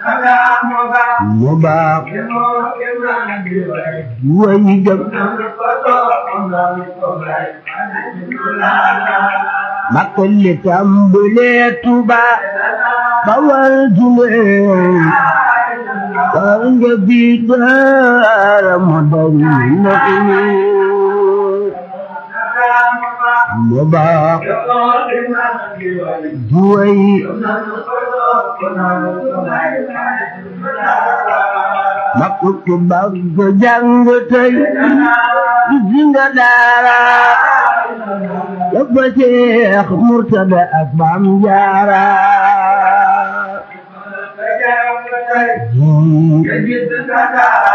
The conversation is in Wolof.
mu baax way gëm makka li tàmbalee Tuuba bawal julee war nga bi daara mu dari ndox mi mu baax juway makka ku bëgg jàng tey gis nga daara dafa Seex Murtada ak Maam Jaara ji